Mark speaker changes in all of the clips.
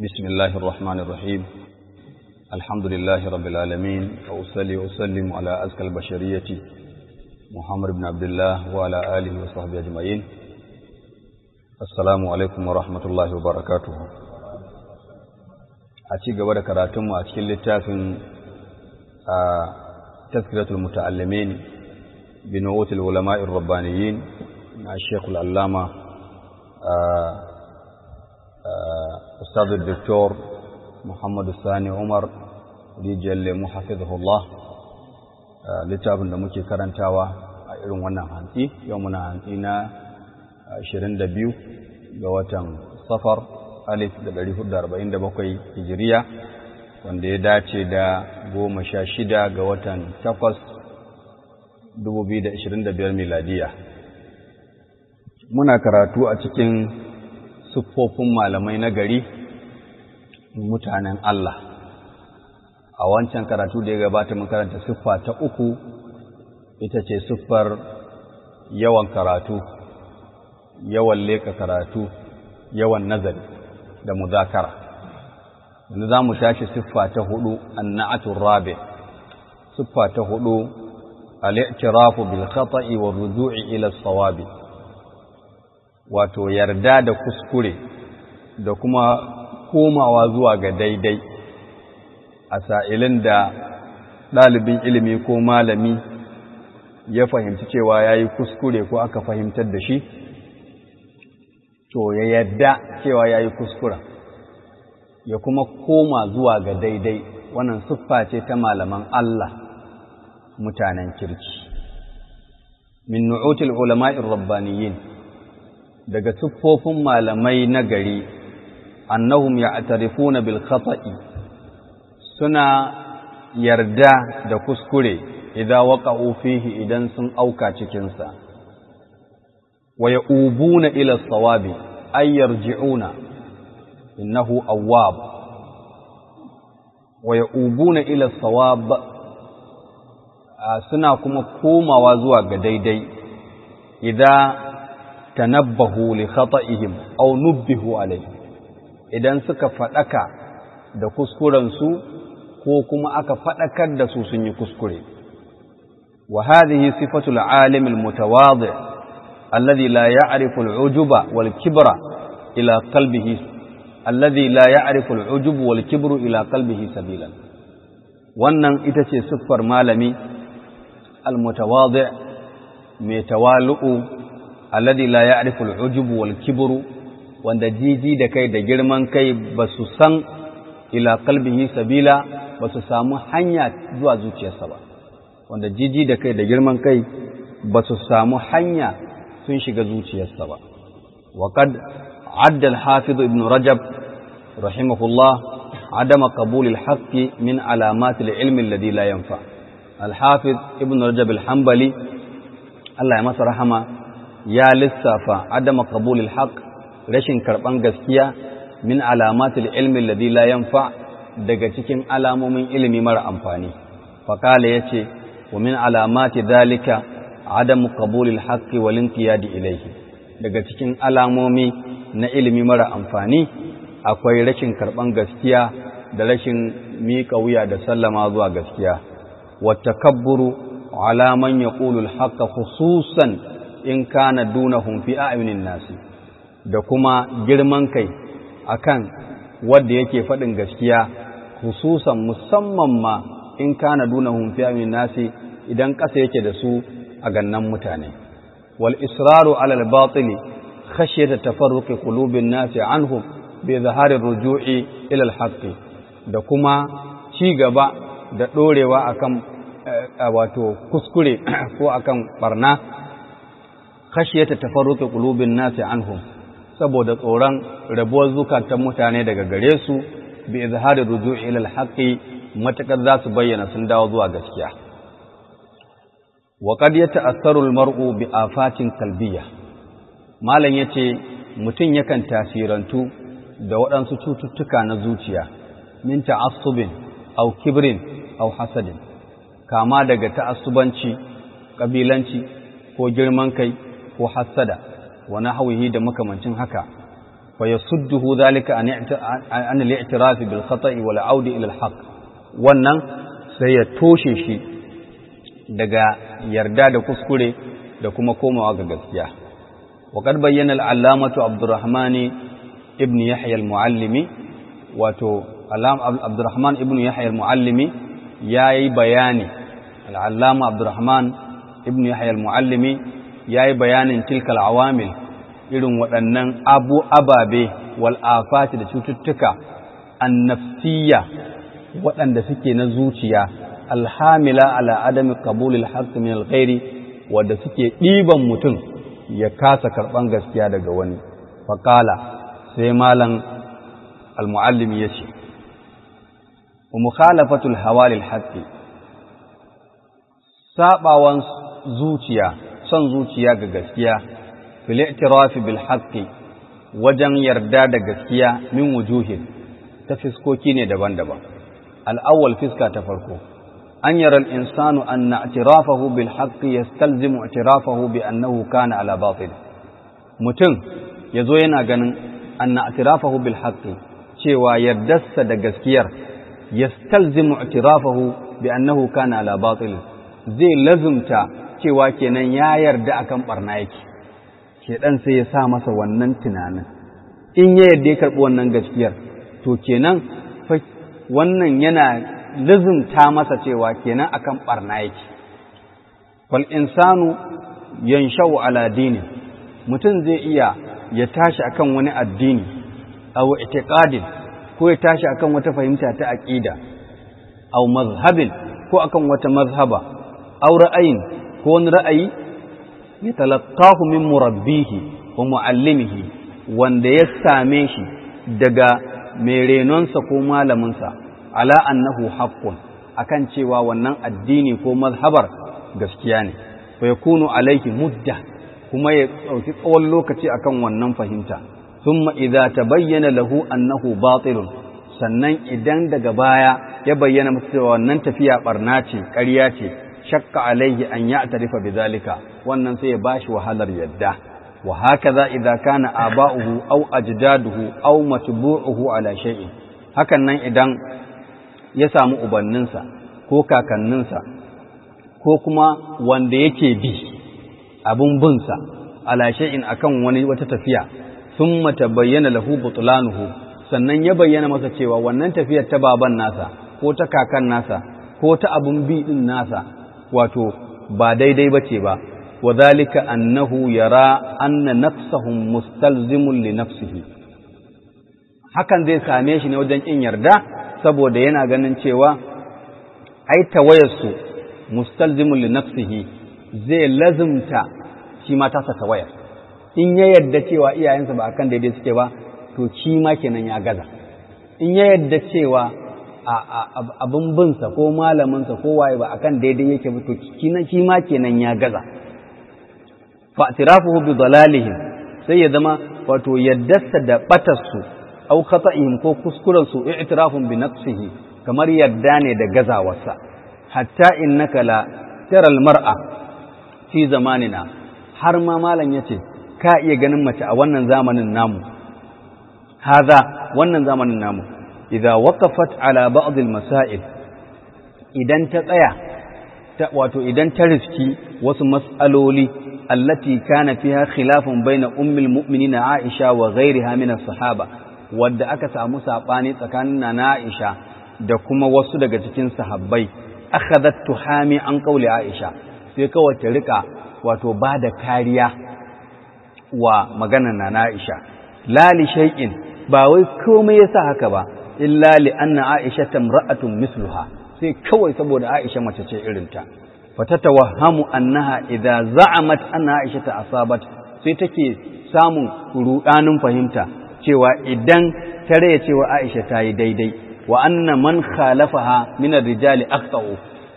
Speaker 1: بسم الله الرحمن الرحيم الحمد لله رب العالمين وأصلي وأسلم على أزكى البشرية محمد بن عبد الله وعلى آله وصحبه أجمعين السلام عليكم ورحمة الله وبركاته أتي قبل كراتم وأتكل للتافن تذكرة المتعلمين بنوة العلماء الربانيين مع الشيخ العلامة أستاذ الدكتور محمد الثاني عمر rijiyar lemu hafizahullah littafin da muke karantawa a irin wannan hantsi yau muna hantsi na 22 ga watan safar alif da 447 hijiriya wanda ya dace da goma sha shida ga watan takwas 2025 miladiya muna karatu a cikin siffofin malamai na gari mutanen Allah a wancan karatu da ya gabata mun karanta siffa ta uku ita ce siffar yawan karatu yawan leka karatu yawan nazari da muzakara yanzu za mu tashi siffa ta hudu annatun rabi siffa ta hudu al-i'tirafu bil khata'i wa ruju'i ila sawabi wato yarda da kuskure da kuma komawa zuwa ga daidai a sa'ilin da ɗalibin ilimi ko malami ya fahimci cewa ya yi kuskure ko aka fahimtar da shi, to ya yadda cewa ya yi kuskura, ya kuma koma zuwa ga daidai wannan siffa ce ta malaman Allah mutanen kirki. Min nu'utul ulama'in rabbaniyin daga siffofin malamai na gari, annahum ya atarifuna bil khata'i suna yarda da kuskure idan waƙa'u fihi idan sun auka cikinsa, wa ya ubuna ila sawabi ay yarji'una innahu awwab wa ya ubuna ila sawab suna kuma komawa zuwa ga daidai idan tanabbahu li khata'ihim aw nubbihu alayhi idan suka faɗaka da kuskurensu ko kuma aka faɗakar da su sun yi kuskure. Wa hadhihi sifatul alim al-mutawadi alladhi la ya'rifu al-ujuba wal kibra ila qalbihi alladhi la ya'rifu al-ujubu wal kibru ila qalbihi sabilan. Wannan ita ce siffar malami al-mutawadi mai tawalu'u alladhi la ya'rifu al-ujubu wal kibru wanda jiji da kai da girman kai ba su san ila kalbihi sabila ba su samu hanya zuwa zuciyarsa ba wanda jiji da kai da girman kai ba su samu hanya sun shiga zuciyarsa ba wa qad adda al-hafiz ibn rajab rahimahullah adama qabul al-haqq min alamat al-ilm alladhi la yanfa al-hafiz ibn rajab al-hanbali Allah ya masa rahama ya lissafa adama qabul al-haqq rashin karban gaskiya min alamatul ilmi alladhi la yanfa daga cikin alamomin ilimi mara amfani faqala yace wa min alamati dhalika adam qabul alhaq wal inqiyad ilayhi daga cikin alamomi na ilimi mara amfani akwai rashin karban gaskiya da rashin miƙa wuya da sallama zuwa gaskiya wa takabburu ala man yaqulu alhaq khususan in kana dunahum fi a'yunin nasi da kuma girman kai akan wanda yake faɗin gaskiya hususan musamman ma in kana duna fi amin nasi idan ƙasa yake da su a gannan mutane wal israru alal batili khashyata tafarruqi qulubin nasi anhum bi zahari ruju'i ila al da kuma ci gaba da dorewa akan wato kuskure ko akan barna khashyata tafarruqi qulubin nasi anhum saboda tsoron rabuwar zukatan mutane daga gare su bi izhari ruju'i ila al-haqqi matakar za su bayyana sun dawo zuwa gaskiya wa qad yata'assaru al-mar'u bi afatin qalbiyya malam yace mutum yakan tasirantu da waɗansu cututtuka na zuciya min ta'assubin aw kibrin aw hasadin kama daga ta'assubanci kabilanci ko girman kai ko hasada wa nahwihi da makamancin haka fa yasudduhu dhalika an an al-i'tiraf bil khata'i wal 'audi ila al-haqq wannan sai ya toshe shi daga yarda da kuskure da kuma komawa ga gaskiya وقد بين العلامة عبد الرحمن ابن يحيى المعلمي wato Abdurrahman ibn Yahya al-Muallimi yayi bayani al-Allama Abdurrahman ibn Yahya al-Muallimi yayi bayanin tilkal awamil irin waɗannan abu ababe wal afati da cututtuka annafsiyya waɗanda suke na zuciya alhamila ala adami qabulil haqq min al-ghairi wanda suke ɗiban mutum ya kasa karɓan gaskiya daga wani faƙala sai malam المعلم يشي ومخالفة الهوى للحق سابعوان زوتيا son zuciya ga gaskiya fil i'tirafi bil haqqi wajen yarda da gaskiya min wujuhin ta fiskoki ne daban-daban al-awwal fiska ta farko an yara al-insanu anna i'tirafahu bil haqqi yastalzimu i'tirafahu bi annahu kana ala batil mutum yazo yana ganin anna i'tirafahu bil haqqi cewa yardarsa da gaskiyar yastalzimu i'tirafahu bi annahu kana ala batil zai lazumta cewa kenan ya yarda akan barna yake shedan sai ya sa masa wannan tunanin in ya yarda ya karbi wannan gaskiyar to kenan wannan yana lazumta masa cewa kenan akan barna yake fal insanu yanshau ala dini mutum zai iya ya tashi akan wani addini aw i'tiqadin ko ya tashi akan wata fahimta ta aqida aw mazhabin ko akan wata mazhaba aw ra'ayin ko wani ra'ayi ya talaqahu min murabbihi wa muallimihi wanda ya same shi daga mai renonsa ko malaminsa ala annahu haqqun akan cewa wannan addini ko mazhabar gaskiya ne fa yakunu alayhi mudda kuma ya dauki tsawon lokaci akan wannan fahimta thumma idza tabayyana lahu annahu batilun sannan idan daga baya ya bayyana masa cewa wannan tafiya barna ce ƙarya ce shakka alaihi an ya'tarifa bidhalika wannan sai ya bashi wahalar yadda wa hakaza idza kana aba'uhu aw ajdaduhu aw matbu'uhu ala shay'in hakan nan idan ya samu ubanninsa ko kakanninsa ko kuma wanda yake bi abun binsa ala shay'in akan wani wata tafiya thumma tabayyana lahu butlanuhu sannan ya bayyana masa cewa wannan tafiyar ta baban nasa ko ta kakan nasa ko ta abun bi din nasa wato ba daidai bace ba wa zalika annahu yara anna nafsahum mustalzimun li nafsihi hakan zai same shi ne wajen kin yarda saboda yana ganin cewa ai tawayarsu mustalzimun li nafsihi zai lazimta shi ma tasa tawayar in ya yarda cewa iyayensa ba akan daidai suke ba to shi ma kenan ya gaza in ya yarda cewa abin binsa ko malaminsa ko waye ba akan daidai yake ba to shi ma kenan ya gaza fa'tirafuhu bi dalalihim sai ya zama wato yaddarsa da batarsu au khata'ihim ko kuskuren su i'tirafun bi nafsihi kamar yadda ne da gazawarsa hatta innaka la tara mar'a fi zamanina har ma malam yace ka iya ganin mace a wannan zamanin namu haza wannan zamanin namu idza waqafat ala ba'd al-masail idan ta tsaya ta wato idan ta riski wasu mas'aloli allati kana fiha khilafun baina ummul mu'minin Aisha wa ghayriha min as-sahaba wadda aka samu sabani tsakanin na Aisha da kuma wasu daga cikin sahabbai akhadhat tuhami an qawli Aisha sai kawai ta rika wato bada kariya wa maganar na Aisha la li shay'in ba wai komai yasa haka ba illa li anna Aisha tamra'atun misluha sai kawai saboda Aisha mace ce irinta fatatawahhamu annaha idza za'amat anna Aisha ta asabat sai take samun rudanin fahimta cewa idan ta raya cewa Aisha ta yi daidai wa anna man khalafaha min ar-rijali akhtau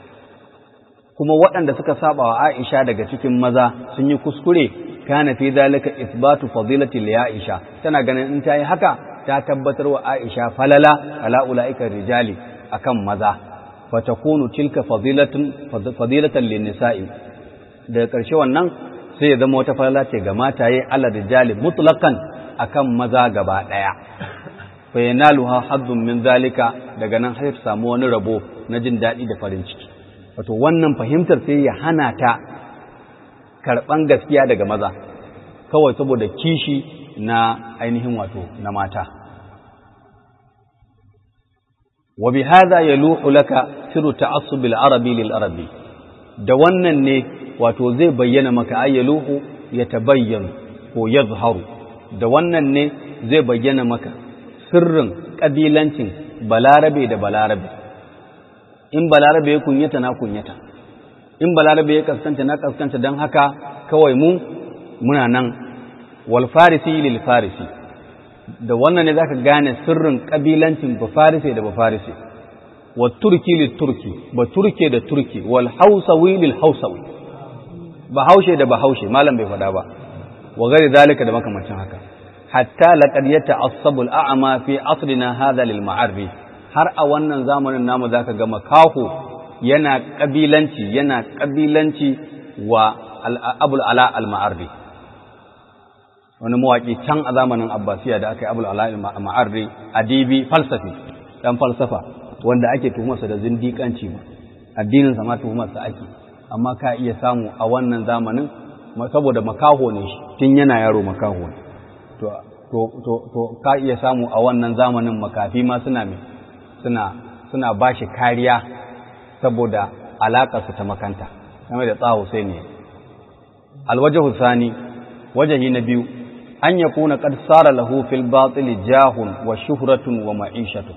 Speaker 1: kuma waɗanda suka saba wa Aisha daga cikin maza sun yi kuskure kana fi zalika isbatu fadilati li Aisha tana ganin in ta yi haka ta tabbatar wa Aisha falala ala ulaika rijali akan maza fatakunu tilka fadilatun fadilatan lin nisa'i daga ƙarshe wannan sai ya zama wata falala ce ga mataye ala rijali mutlaqan akan maza gaba ɗaya fa yanaluha haddun min zalika daga nan har ta samu wani rabo na jin daɗi da farin ciki wato wannan fahimtar sai ya hana ta karɓan gaskiya daga maza kawai saboda kishi na ainihin wato na mata wa bi hadha yaluhu laka sirru ta'assub al-arabi lil arabi da wannan ne wato zai bayyana maka ayyaluhu ya tabayyana ko yazharu da wannan ne zai bayyana maka sirrin kabilancin balarabe da balarabe in balarabe ya kunyata na kunyata in balarabe ya kaskanta na kaskanta don haka kawai mu muna nan wal farisi lil farisi da wannan ne zaka gane sirrin kabilancin ba farisi da ba farisi wa turki lil turki ba turke da turki wal hausawi lil hausawi ba haushe da ba haushe malam bai faɗa ba wa gari zalika da makamancin haka hatta laqad yata'assabu al-a'ma fi asrina hadha lil ma'arri har a wannan zamanin namu zaka ga makaho yana kabilanci yana kabilanci wa abul ala al-ma'arri wani mawaki can a zamanin abbasiya da aka yi abul ala al-ma'arri adibi falsafi dan falsafa wanda ake tuhumarsa da zindiƙanci ma addinin sa ma tuhumarsa ake amma ka iya samu a wannan zamanin saboda makaho ne shi tun yana yaro makaho ne to to to ka iya samu a wannan zamanin makafi ma suna me suna suna bashi kariya saboda alakar su ta makanta kamar da tsawo sai ne alwajhu sani wajahi na biyu an yakuna qad sara lahu fil batil jahun wa shuhratun wa ma'ishatun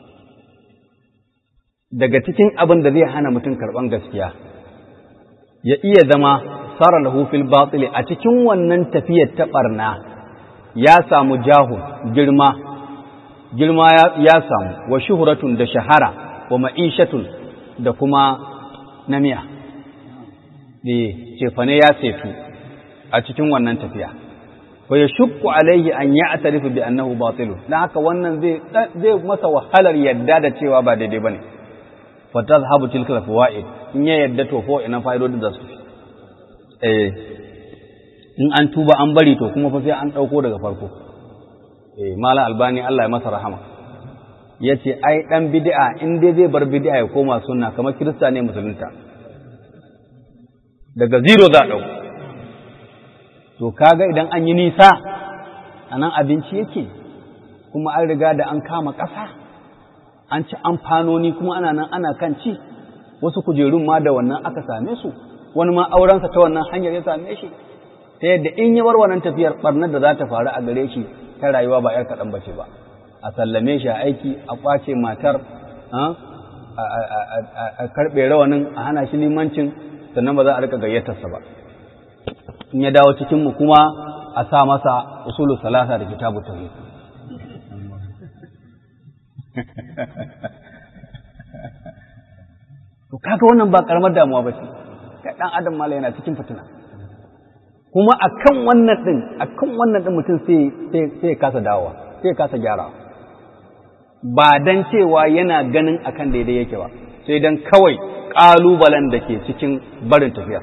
Speaker 1: daga cikin abin da zai hana mutum karban gaskiya ya iya zama sara lahu fil batili a cikin wannan tafiyar ta barna ya samu jahun girma girma ya samu wa shuhuratun da shahara wa ma'ishatun da kuma namiya eh cefane ya setu a cikin wannan tafiya wa yashqu alaihi an ya'tarifu bi annahu batilun dan haka wannan zai zai masa wahalar yadda da cewa ba daidai bane fa tazhabu tilka fawaid in ya yadda to ko ina fa'idodin da su eh in an tuba an bari to kuma fa sai an dauko daga farko eh mala albani Allah ya masa rahama yace ai dan bid'a in dai zai bar bid'a ya koma sunna kamar kirista ne musulunta daga zero za dauko to kaga idan an yi nisa anan abinci yake kuma an riga da an kama ƙasa an ci amfanoni kuma ana nan ana kan ci wasu kujerun ma da wannan aka same su wani ma aurensa ta wannan hanyar ya same shi ta yadda in yi bar wannan tafiyar barnar da za ta faru a gare shi ta rayuwa ba ‘yar kaɗan bace ba a sallame shi a aiki a ƙwace matar a karɓe rawanin a hana shi limancin sannan ba za a rika gayyatarsa ba in ya dawo cikinmu kuma a sa masa usulu salasa da kitabu tauhid to kaga wannan ba karamar damuwa ba ce ga dan adam mala yana cikin fitina kuma akan wannan din akan wannan din mutum sai sai sai ya kasa dawowa sai ya kasa gyarawa ba dan cewa yana ganin akan daidai yake ba sai dan kawai kalubalen da ke cikin barin tafiya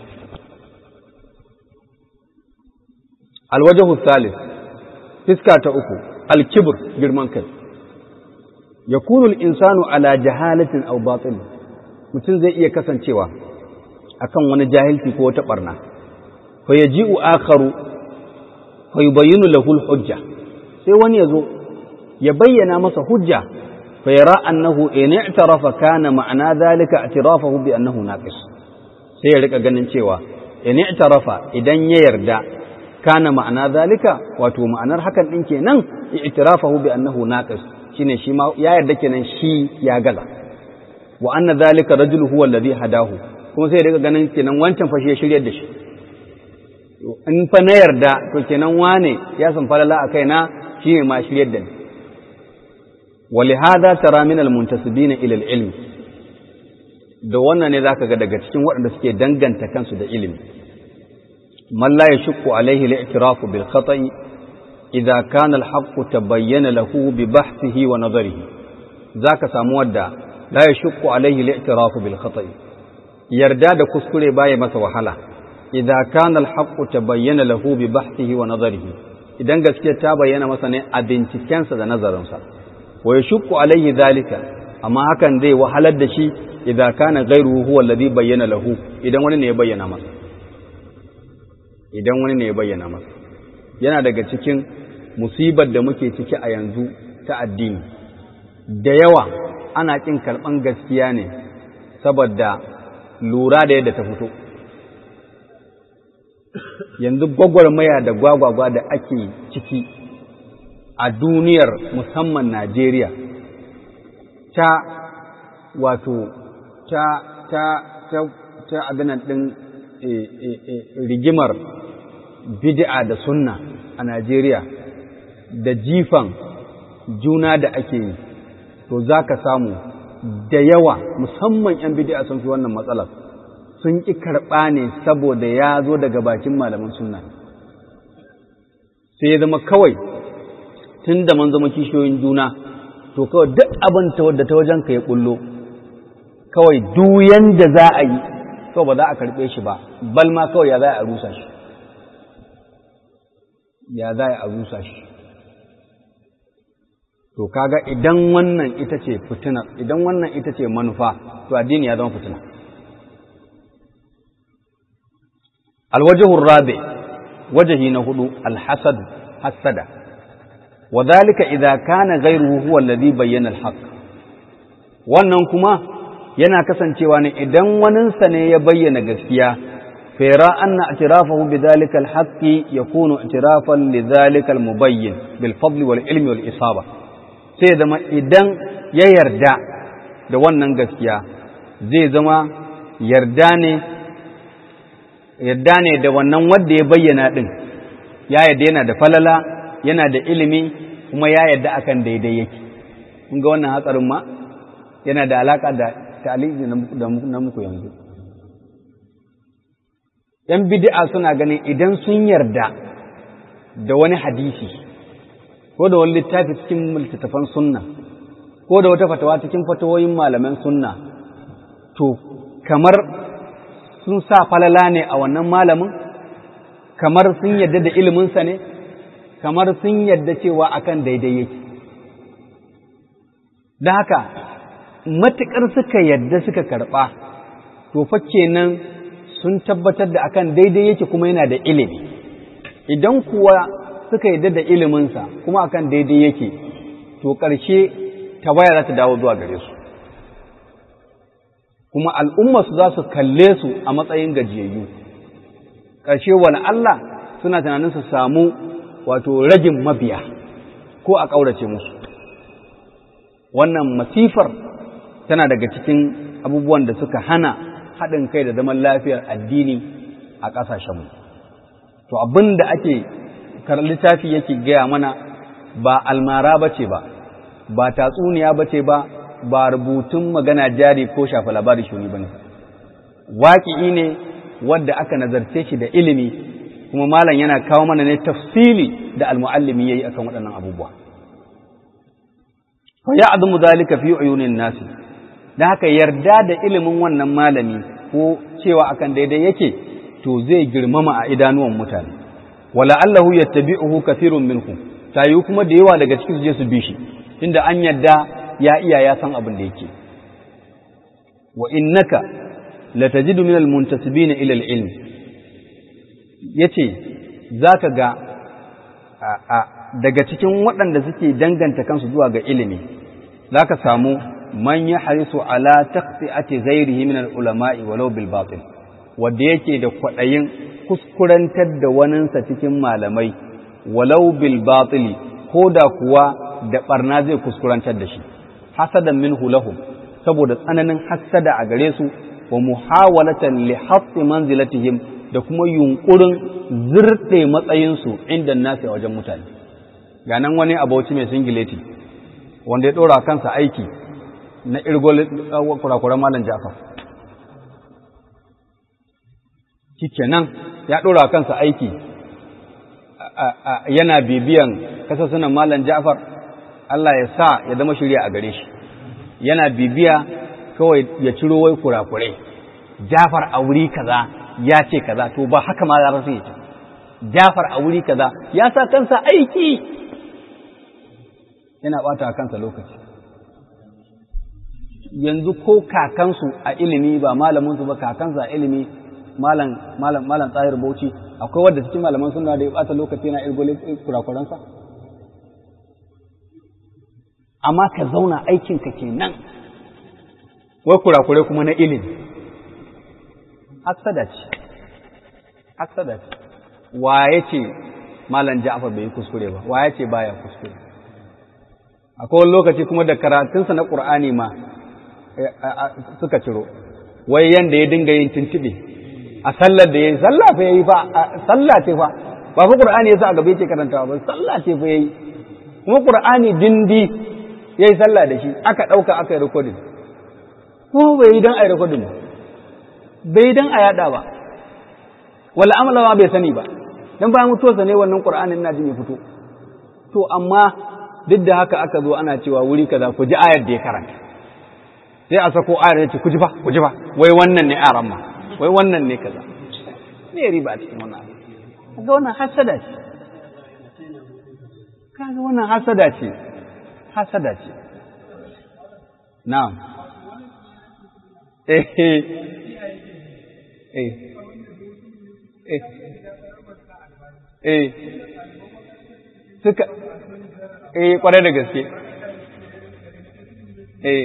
Speaker 1: alwajahu salis fiska ta uku alkibr girman kai yakunu al-insanu ala jahalatin aw batil mutum zai iya kasancewa akan wani jahilci ko wata barna fa yaji'u akharu fa yubayyinu lahu al-hujja sai wani yazo ya bayyana masa hujja fa yara annahu in i'tarafa kana ma'ana dhalika i'tirafahu bi annahu naqis sai ya rika ganin cewa in i'tarafa idan ya yarda kana ma'ana dhalika wato ma'anar hakan din kenan i'tirafahu bi annahu naqis shine shi ma ya yarda kenan shi ya gaza wa anna dhalika rajulu huwa alladhi hadahu kuma sai daga ganin kenan wancan fa shi ya shiryar da shi in fa na yarda to kenan wane ya san falala a kaina shine ma shiryar da ni ولهذا ترى من المنتسبين الى العلم da wannan ne zaka ga daga cikin waɗanda suke danganta kansu da ilimi man la yashqu alaihi al-i'tiraf bil khata'i idza kana al-haqqu tabayyana lahu bi bahthihi wa nadarihi zaka samu wadda la yashqu alaihi al-i'tiraf bil khata'i yarda da kuskure baya masa wahala idza kana al-haqqu tabayyana lahu bi bahthihi wa nadarihi idan gaskiyar ta bayyana masa ne a bincikensa da nazarinsa wa yashukku alaihi zalika amma hakan zai wahalar da shi idza kana ghayruhu huwa alladhi bayyana lahu idan wani ne ya bayyana masa idan wani ne ya bayyana masa yana daga cikin musibar da muke ciki a yanzu ta addini da yawa ana kin karban gaskiya ne saboda lura da yadda ta fito yanzu gwagwarmaya da gwagwagwa da ake ciki a duniyar musamman Najeriya ta wato ta ta ta ta abinan ɗin rigimar bid'a da sunna a Najeriya da jifan juna da ake yi to za ka samu da yawa musamman 'yan bid'a sun fi wannan matsalar sun ƙi karɓa ne saboda ya zo daga bakin malaman sunna sai ya zama kawai tun da man zama kishiyoyin juna to kawai duk abin ta wadda ta wajen ka ya ƙullo kawai duyan da za a yi kawai ba za a karɓe shi ba bal ma kawai ya za a rusa shi ya za a rusa shi to kaga idan wannan ita ce fitina idan wannan ita ce manufa to addini ya zama fitina الوجه الرابع وجه نهدو الحسد حسد وذلك إذا كان غيره هو الذي بين الحق wannan kuma yana kasancewa ne idan waninsa ne ya bayyana gaskiya fera anna i'tirafahu bidhalika alhaqqi yakunu i'tirafan lidhalika almubayyin bil fadli wal ilmi wal isaba sai zama idan ya yarda da wannan gaskiya zai zama yarda ne yadda ne da wannan wanda ya bayyana ɗin ya yadda yana da falala yana da ilimi kuma ya yadda akan daidai yake kun ga wannan hatsarin ma yana da alaka da ta'aliji na muku yanzu yan bid'a suna ganin idan sun yarda da wani hadisi ko da wani littafi cikin littattafan sunna ko da wata fatawa cikin fatawoyin malaman sunna to kamar sun sa falala ne a wannan malamin kamar sun yadda da iliminsa ne kamar sun yadda cewa akan daidai yake da haka matuƙar suka yadda suka karɓa to fa kenan sun tabbatar da akan daidai yake kuma yana da ilimi idan kuwa suka yadda da iliminsa kuma akan daidai yake to ƙarshe tawaya za ta dawo zuwa gare su kuma al'ummarsu za su kalle su a matsayin gajiyayyu ƙarshe wani Allah suna tunanin su samu wato ragin mabiya ko a ƙaurace musu wannan masifar tana daga cikin abubuwan da suka hana haɗin kai da zaman lafiyar addini a ƙasashenmu to abin da ake littafi yake gaya mana ba almara ba ce ba ba tatsuniya ba ce ba ba rubutun magana jari ko shafa labari shuni ba ne waƙi'i ne wadda aka nazarce shi da ilimi kuma malam yana kawo mana ne tafsili da almuallimi yayi akan waɗannan abubuwa fa ya'dumu zalika fi uyunin nasi dan haka yarda da ilimin wannan malami ko cewa akan daidai yake to zai girmama a idanuwan mutane wala allahu yattabi'uhu kathirun minhum tayi kuma da yawa daga cikin su je su bi shi inda an yadda ya iya ya san abin da yake wa innaka latajidu min almuntasibina ila alilm yace zaka ga daga cikin waɗanda suke danganta kansu zuwa ga ilimi zaka samu man yahrisu ala taqti'ati ghairihi min alulama'i walau bil batil wanda yake da kwaɗayin kuskurantar da waninsa cikin malamai walau bil batili ko da kuwa da barna zai kuskurantar da shi hasadan minhu lahum saboda tsananin hasada a gare su wa muhawalatan li hafsi manzilatihim da kuma yunkurin zirɗe matsayinsu inda nasi a wajen mutane ga nan wani abauci mai singileti wanda ya ɗora kansa aiki na irgol kurakuran malam jafar nan ya ɗora kansa aiki yana bibiyan kasasunan malam jafar Allah ya sa ya zama shirya a gare shi yana bibiya kawai ya ciro wai kurakurai jafar a wuri kaza ya ce kaza to ba haka ma za su yi Jafar a wuri kaza ya sa kansa aiki yana bata kansa lokaci yanzu ko kakansu a ilimi ba malaminsu ba kakansu a ilimi malam malam malam tsahir bauchi akwai wadda cikin malaman suna da ya bata lokaci na irgole kurakuransa amma ka zauna aikinka kenan wai kurakure kuma na ilimi hassada ce hassada ce waye ce malam ja'far bai yi kuskure ba waye ce baya kuskure akwai wani lokaci kuma da karatunsa na qur'ani ma suka ciro wai yanda ya dinga yin tuntube a sallar da yayi sallah fa yayi fa sallah ce fa ba fa qur'ani yasa a gaba yake karantawa ba sallah ce fa yayi kuma qur'ani dindi yayi sallah da shi aka dauka aka yi recording ko bai yi dan ai recording ba bai dan a yada ba wala amala ma bai sani ba dan bayan mutuwarsa ne wannan qur'anin ina jin ya fito to amma duk da haka aka zo ana cewa wuri kaza ku ji ayar da ya karanta sai a sako ayar ya ce ku ji fa ku ji fa wai wannan ne aran ma wai wannan ne kaza me riba a cikin wannan kaga wannan hasada ce kaga wannan hasada ce hasada ce na'am eh eh eh eh eh suka eh kwarai da gaske eh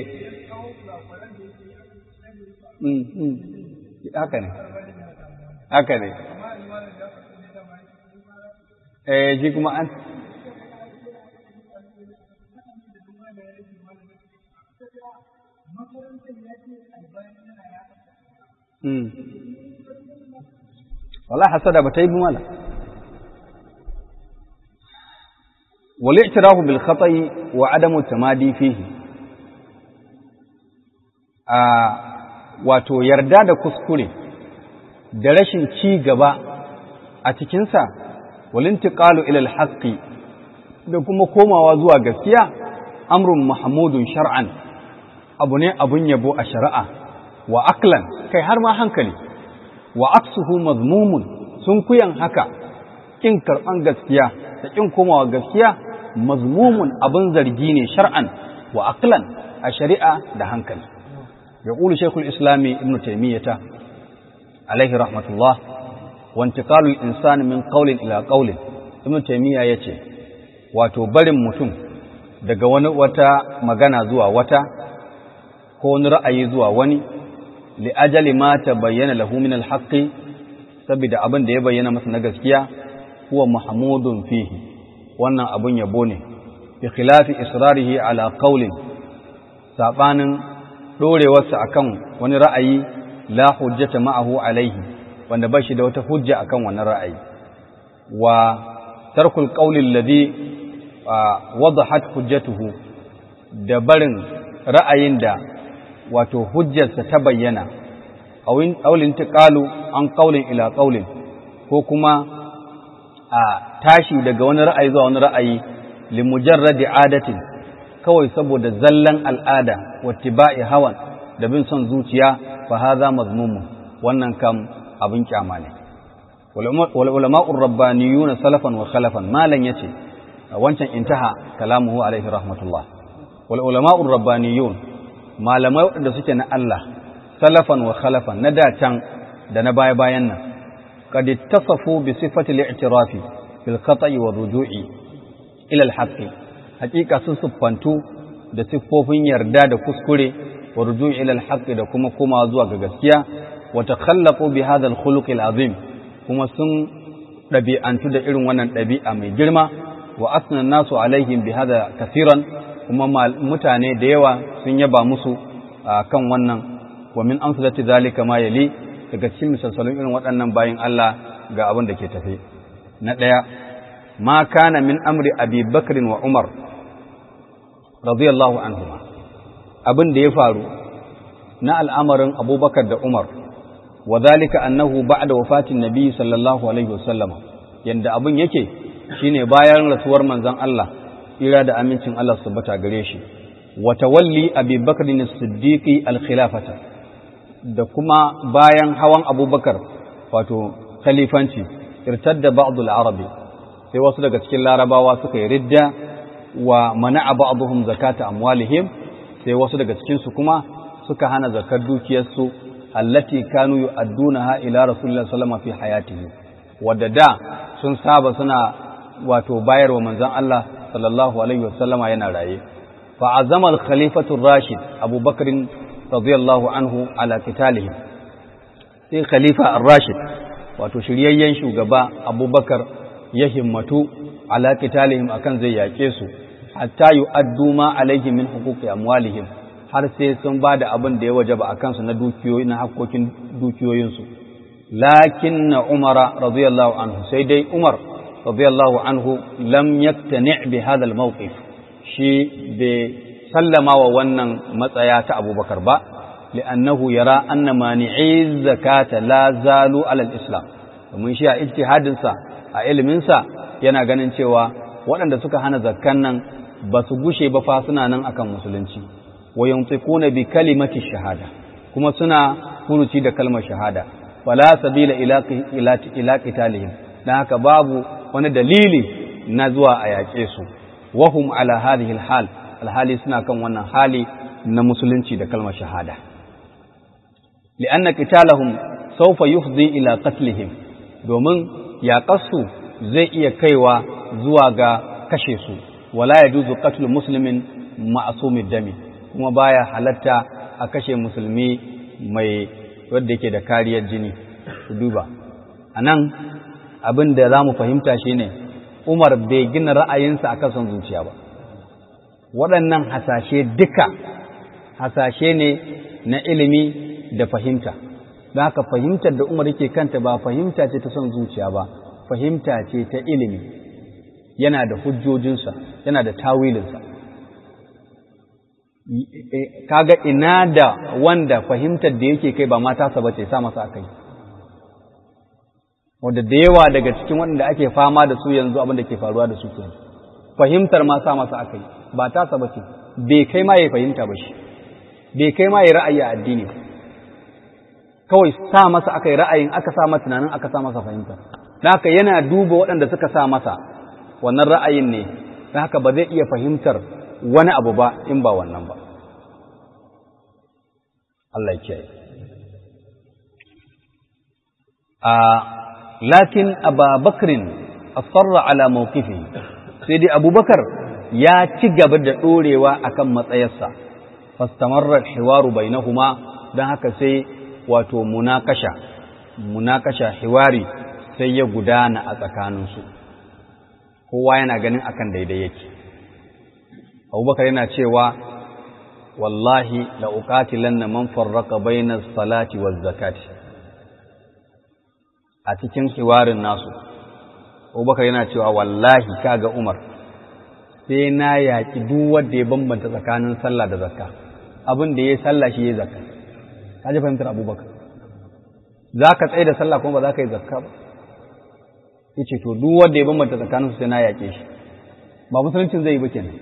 Speaker 1: mm mm haka ne haka ne eh ji kuma an Mm. wala hasada ba ta yi mala والاعتراف بالخطأ وعدم التمادي فيه a wato yarda da kuskure da rashin ci gaba a cikinsa walintiqalu ila alhaqi da kuma komawa zuwa gaskiya amrun mahmudun shar'an abu ne abun yabo a shari'a wa aklan kai har ma hankali wa aksuhu mazmumun sun kuyan haka kin karban gaskiya da kin komawa gaskiya mazmumun abin zargi ne shar'an wa aqlan a shari'a da hankali يقول شيخ الإسلام ابن تيمية عليه رحمة الله وانتقال الإنسان من قول إلى قول ابن تيمية يتي wato barin mutum daga wani wata magana zuwa wata ko wani ra'ayi zuwa wani li'ajali ma ta bayyana lahu min alhaqqi saboda abin da ya bayyana masa na gaskiya huwa mahmudun fihi wannan abun yabo ne bi khilafi israrihi ala qawlin sabanin dorewarsa akan wani ra'ayi la hujjata ma'ahu alaihi wanda ba shi da wata hujja akan wannan ra'ayi wa tarkul qawli alladhi wadahat hujjatuhu da barin ra'ayin da wato hujjarsa ta bayyana aulin tiqalu an qawlin ila qawlin ko kuma a tashi daga wani ra'ayi zuwa wani ra'ayi li mujarradi adatin kawai saboda zallan al'ada wattiba'i hawan da bin son zuciya fa hadha mazmumun wannan kam abin kyama ne wal ulama'ur rabbaniyuna salafan wa khalafan malan yace wancan intaha kalamuhu alaihi rahmatullah wal ulama'ur rabbaniyun malamai wadanda suke na Allah salafan wa khalafan na da can da na baya bayan nan qad ittasafu bi sifati al-i'tirafi bil khata'i wa ruju'i ila al-haqqi hakika sun siffantu da siffofin yarda da kuskure wa rujui ila al da kuma koma zuwa ga gaskiya wa takhallaqu bi hadha al-khuluq al-azim kuma sun dabi'antu da irin wannan dabi'a mai girma wa asna nasu alaihim bi hadha kaseeran kuma mutane da yawa sun yaba musu kan wannan wa min amsalati zalika ma yali daga cikin misalsalun irin waɗannan bayin Allah ga abin da ke tafe na ɗaya ma kana min amri abi bakrin wa umar radiyallahu anhuma abin da ya faru na al'amarin abubakar da umar wa zalika annahu ba'da wafatin nabi sallallahu alaihi wasallama yanda abin yake shine bayan rasuwar manzon Allah ira da amincin Allah su bata gare shi wa tawalli abi bakr as-siddiqi al-khilafata da kuma bayan hawan abubakar wato khalifanci irtadda ba'dul arabi sai wasu daga cikin larabawa suka yi ridda wa mana'a ba'dhum zakata amwalihim sai wasu daga cikin su kuma suka hana zakar dukiyarsu allati kanu yu'addunaha ila rasulillahi sallallahu alaihi wasallam fi hayatihi wadda da sun saba suna wato bayarwa manzon Allah sallallahu alaihi wasallama yana raye fa azama al-khalifatu rashid Abu Bakr radiyallahu anhu ala qitalihim sai khalifa ar-rashid wato shiryayyen shugaba Abu Bakar ya himmatu ala qitalihim akan zai yake su hatta yu'addu ma alaihim min huquqi amwalihim har sai sun ba da abin da ya wajaba a kansu na dukiyoyi na hakkokin dukiyoyinsu lakin na umara radiyallahu anhu sai dai umar radiyallahu anhu lam yaktani bi hadha al-mawqif shi bai sallama wa wannan matsaya ta abubakar ba li'annahu yara anna mani'i zakata la zalu ala al-islam domin shi a ijtihadinsa a iliminsa yana ganin cewa waɗanda suka hana zakkan nan ba su gushe ba fa suna nan akan musulunci wa yantiquna bi kalimati shahada kuma suna furuci da kalmar shahada fala sabila ila ila ila qitalihim dan haka babu wani dalili na zuwa a yaƙe su wahum ala hadhihi alhal alhali suna kan wannan hali na musulunci da kalmar shahada li'anna qitalahum sawfa yufdi ila qatlihim domin yaƙarsu zai iya kaiwa zuwa ga kashe su wala yajuzu qatlu muslimin ma'sumid dami kuma baya halatta a kashe musulmi mai wadda yake da kariyar jini ku duba a nan abin da za mu fahimta shi ne umar bai gina ra'ayinsa a kasan zuciya ba waɗannan hasashe duka hasashe ne na ilimi da fahimta don haka fahimtar da umar yake kanta ba fahimta ce ta son zuciya ba fahimta ce ta ilimi yana da hujjojinsa yana da tawilinsa kaga ina da wanda fahimtar da yake kai ba matasa ba ce sa masa akai wanda da yawa daga cikin waɗanda ake fama da su yanzu abin da ke faruwa da su ke fahimtar ma sa masa akai ba tasa ba ce bai kai ma ya fahimta ba shi bai kai ma ya ra'ayi a addini kawai sa masa akai ra'ayin aka sa masa tunanin aka sa masa fahimta don haka yana duba waɗanda suka sa masa wannan ra'ayin ne don haka ba zai iya fahimtar wani abu ba in ba wannan ba Allah ya kiyaye a lakin ababakrin asarra ala mawqifi sai dai abubakar ya ci gaba da dorewa akan matsayarsa fastamarra hiwaru bainahuma dan haka sai wato munakasha munakasha hiwari sai ya gudana a tsakaninsu kowa yana ganin akan daidai yake abubakar yana cewa wallahi la uqatilanna man farraqa bayna salati waz zakati a cikin hiwarin nasu abubakar yana cewa wallahi kaga umar sai na yaƙi duk wanda ya bambanta tsakanin sallah da zakka abin da ya sallah shi ya zakka ka ji fahimtar abubakar za ka tsaye da sallah kuma ba za ka yi zakka ba ya ce to duk wanda ya bambanta tsakanin su sai na yaƙe shi ba musuluncin zai yi ba kenan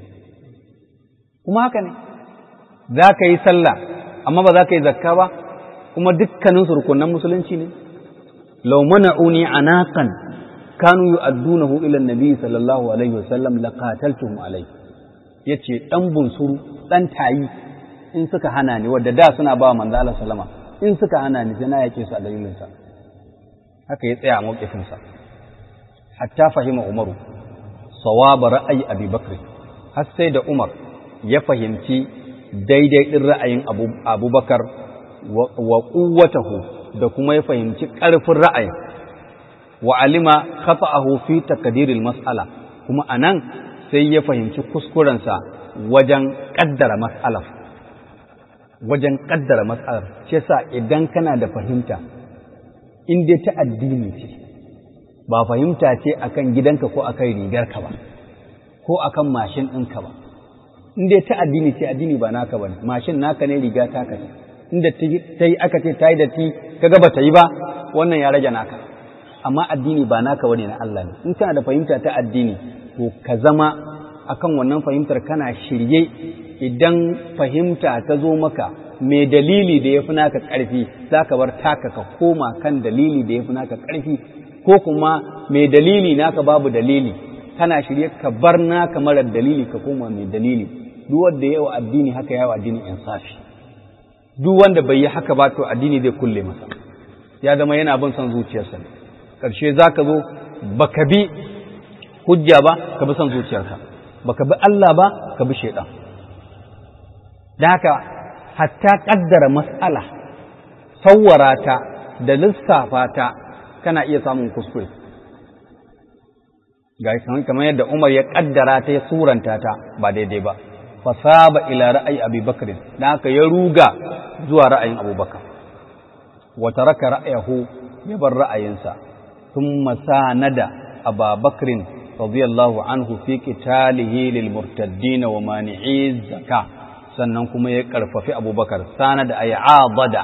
Speaker 1: kuma haka ne za ka yi sallah amma ba za ka yi zakka ba kuma dukkanin su rukunan musulunci ne law mana'uni anaqan kanu yu'addunahu ila an-nabi sallallahu alaihi wasallam laqataltuhum alayhi yace dan bunsuru dan tayi in suka hana ni wadda da suna ba manzo Allah sallama in suka hana ni sai na yake su a dalilin sa haka ya tsaya a mawqifin sa hatta fahima umaru sawaba ra'ayi abi bakr har sai da umar ya fahimci daidai din ra'ayin abubakar wa quwwatahu da kuma ya fahimci ƙarfin ra'ayin wa alima khata'ahu fi taqdiril mas'ala kuma anan sai ya fahimci kuskurensa wajen kaddara mas'alar wajen kaddara mas'alar shi yasa idan kana da fahimta in dai ta addini ce ba fahimta ce akan gidanka ko akan rigarka ba ko akan mashin ɗinka ba in dai ta addini ce addini ba naka ba mashin naka ne riga taka ce inda ta yi aka ce ta yi da ti kaga ba ta yi ba wannan ya rage naka amma addini ba naka bane na Allah ne in kana da fahimta ta addini to ka zama akan wannan fahimtar kana shirye idan fahimta ta zo maka mai dalili da ya fi naka ƙarfi za ka bar taka ka koma kan dalili da ya fi naka ƙarfi ko kuma mai dalili naka babu dalili kana shirye ka bar naka marar dalili ka koma mai dalili duk wanda ya wa addini haka ya wa addini insafi duk wanda bai yi haka ba to addini zai kulle masa ya zama yana bin son zuciyarsa ne ƙarshe za ka zo baka bi hujja ba ka bi son zuciyarka baka bi Allah ba ka bi shaidan da haka hatta ƙaddara mas'ala sawwara ta da lissafa ta kana iya samun kuskure ga kamar yadda Umar ya ƙaddara ta ya suranta ta ba daidai ba fasaba ila ra'ayi Abi Bakr da haka ya ruga zuwa ra'ayin Abubakar wa taraka ra'ayahu ya bar ra'ayinsa thumma sanada Aba Bakr radiyallahu anhu fi qitalihi lil murtaddin wa mani'i zakah sannan kuma ya karfafi Abubakar sanada ay adada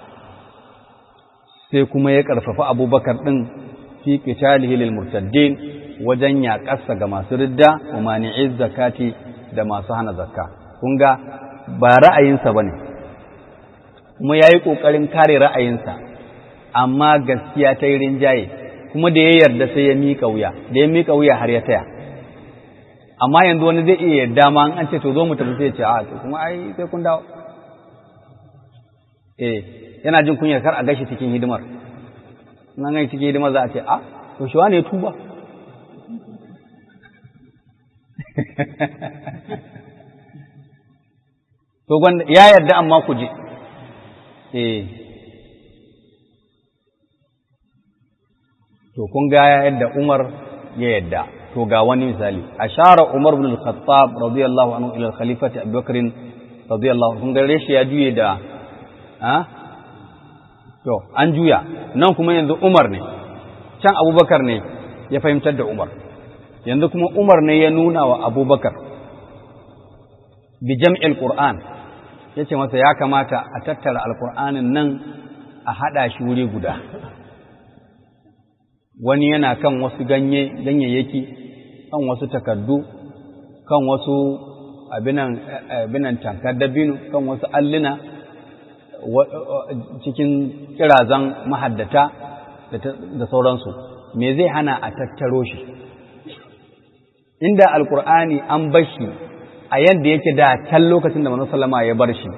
Speaker 1: sai kuma ya karfafi Abubakar din fi qitalihi lil murtaddin wajen yaƙarsa ga masu ridda wa mani'i zakati da masu hana zakka kun ga ba ra'ayinsa ba ne kuma ya yi ƙoƙarin kare ra'ayinsa amma gaskiya ta yi rinjaye kuma da ya yarda sai ya miƙa wuya da ya miƙa wuya har ya taya amma yanzu wani zai iya yarda ma an ce to zo mu tafi sai ce a to kuma ai sai kun dawo eh yana jin kunyar kar a gashi cikin hidimar in an gashi cikin hidimar za a ce a to shi wane ya tuba to gwanda ya yarda amma ku je eh to kun ga yadda Umar ya yarda to ga wani misali ashara Umar ibn al-Khattab radiyallahu anhu ila al-khalifati Abu Bakr radiyallahu kun ga reshi ya juye da ha to an juya nan kuma yanzu Umar ne can Abubakar ne ya fahimtar da Umar yanzu kuma Umar ne ya nuna wa Abubakar bi jam'il Qur'an yace masa ya kamata a tattara alqur'anin nan a hada shi wuri guda wani yana kan wasu ganye ganyayyaki kan wasu takardu kan wasu abinan abinan tankar dabino kan wasu alluna cikin kirazan mahaddata da sauransu me zai hana a tattaro shi inda alkur'ani an bar shi a yadda yake da can lokacin da manzon sallama ya bar shi